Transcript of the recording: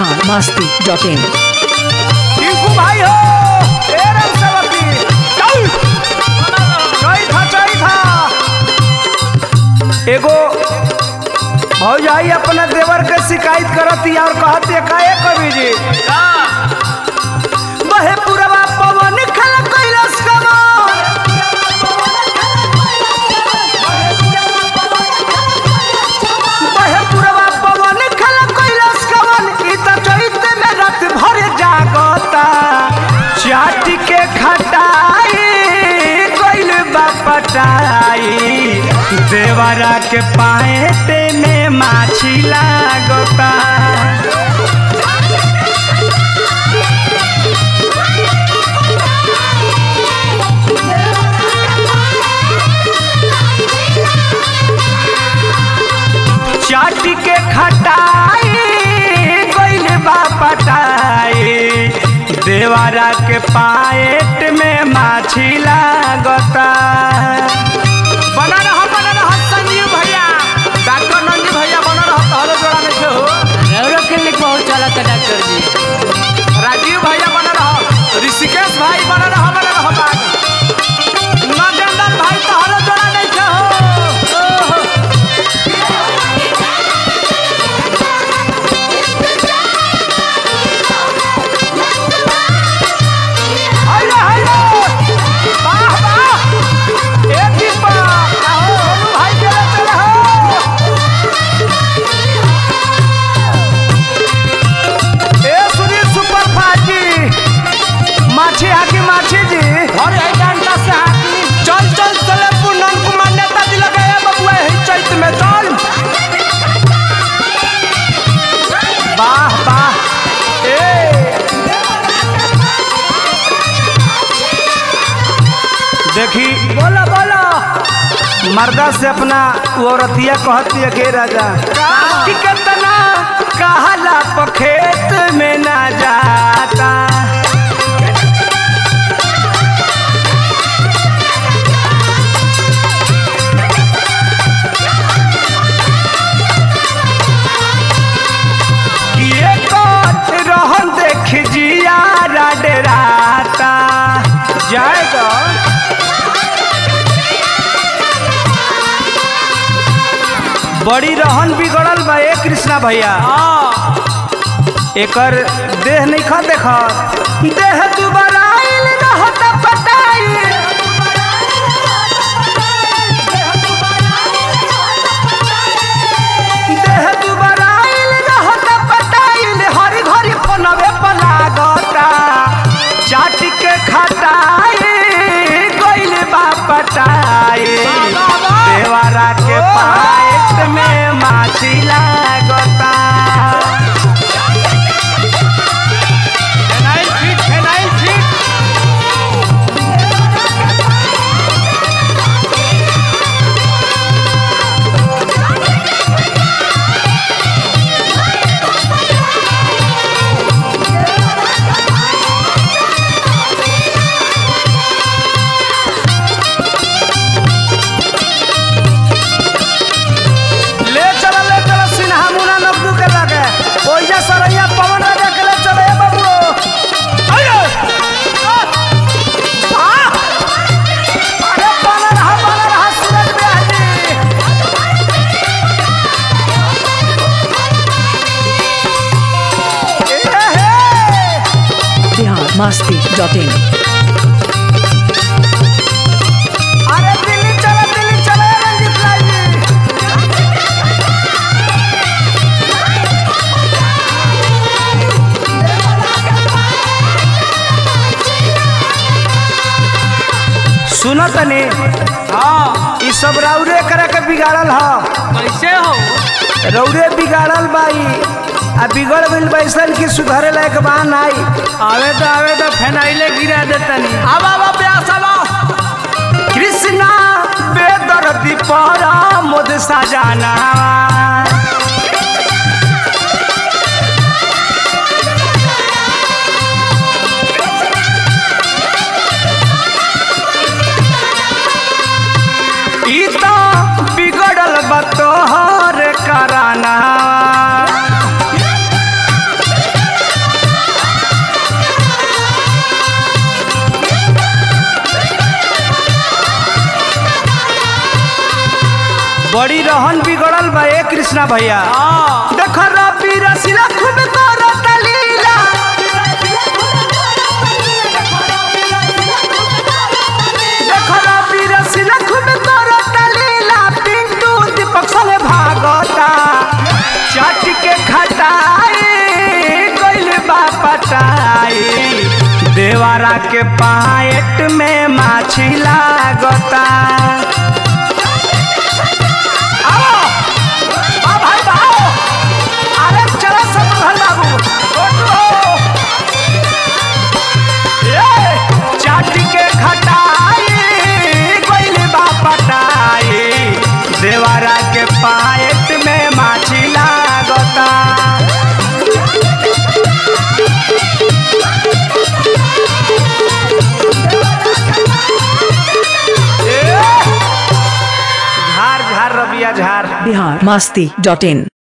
Bihar Masti dot in Tinku भाई हो ए राम सेवकी चल जय था जय था एगो भौजाई अपना देवर के शिकायत करती और कहती का ए कवि जी बहे पुरवा पवन खल कैलाश कमल बहे पुरवा पवन खल कैलाश कमल ई त चैत में रात भर जागता चाटी के खटाई कोइल बापटाई देवरा के पाएते में माछी लागता चाटी के खटाई कोइल बापटाई देवरा के पाएट में माछी लागता बना रहा बना रहा संजीव भैया डॉक्टर नंदी भैया बना रहा तहलो जोड़ा में से हो रौरो क्लिनिक बहुत चलत है डॉक्टर जी राजीव भैया बना रहा ऋषिकेश भाई बना रहा बना रहा बाग नगेंद्र भाई तहलो जोड़ा में से हो ओहो। हाइले हाइले वाह वाह ए दीपा आओ होलू भाई चले चले हो ए सुनील सुपर फाजी माछी हाकी माछी जी अरे आई डंडा से हाकी चल चल चले पूनम कुमार नेता जी लगे ए बबुआ ही चैत में चल वाह वाह ए देखी बोला बोला मर्दा से अपना वो औरतिया कहती है के राजा कि कितना कहला पखेत में ना जाता कि एक रहन देख जिया डराता जाएगा बड़ी रहन बिगड़ल बा ए कृष्णा भैया एकर देह नहीं खा देख देह दुबारा आइल रहत पटाई देह दुबारा आइल रहत पटाइल हरी घरी फोनवे पर लागता चाट के खटाई गइल बा पटाई देवारा के पाएट में माछी लागता फेनाइल फीट फेनाइल फीट ले चला ले चला सिन्हा मुना नब्दू के लगे ओइजा सरैया पवन राजा के ले चले ए बाबू अरे आ! अरे बना रहा बना रहा सूरज बिहारी ए हे बिहार मस्ती डॉट इन अरे दिल्ली चला दिल्ली चला ए रंजीत लाल जी सुनो तनी हाँ ई सब रौरे करे के बिगाड़ल ह कैसे हो रौरे बिगाड़ल बाई आ बिगड़ गइल बैसन की सुधारे लायक बा नाई आवे तो आवे तो फेनाइले गिरा देतनी अब अब प्यास अब कृष्णा बेदर्दी परा मोद सजाना ई तो बिगड़ल बा तोहर कराना बड़ी रहन बिगड़ल बा ए कृष्णा भैया हाँ देख रबी रसीला खूब करत लीला देख रबी रसीला खूब करत लीला पिंटू दीपक संगे भागता चाट के खटाई गइल बा पटाई देवारा के पाएट में माछी लागता आओ आ भाई आओ अरे चला सब घर बाबू ओटो ए चाट के खटाई गइल बा पटाई देवारा के पाएट में माछी लागता ए झार झार रबिया झार बिहार मस्ती डॉट इन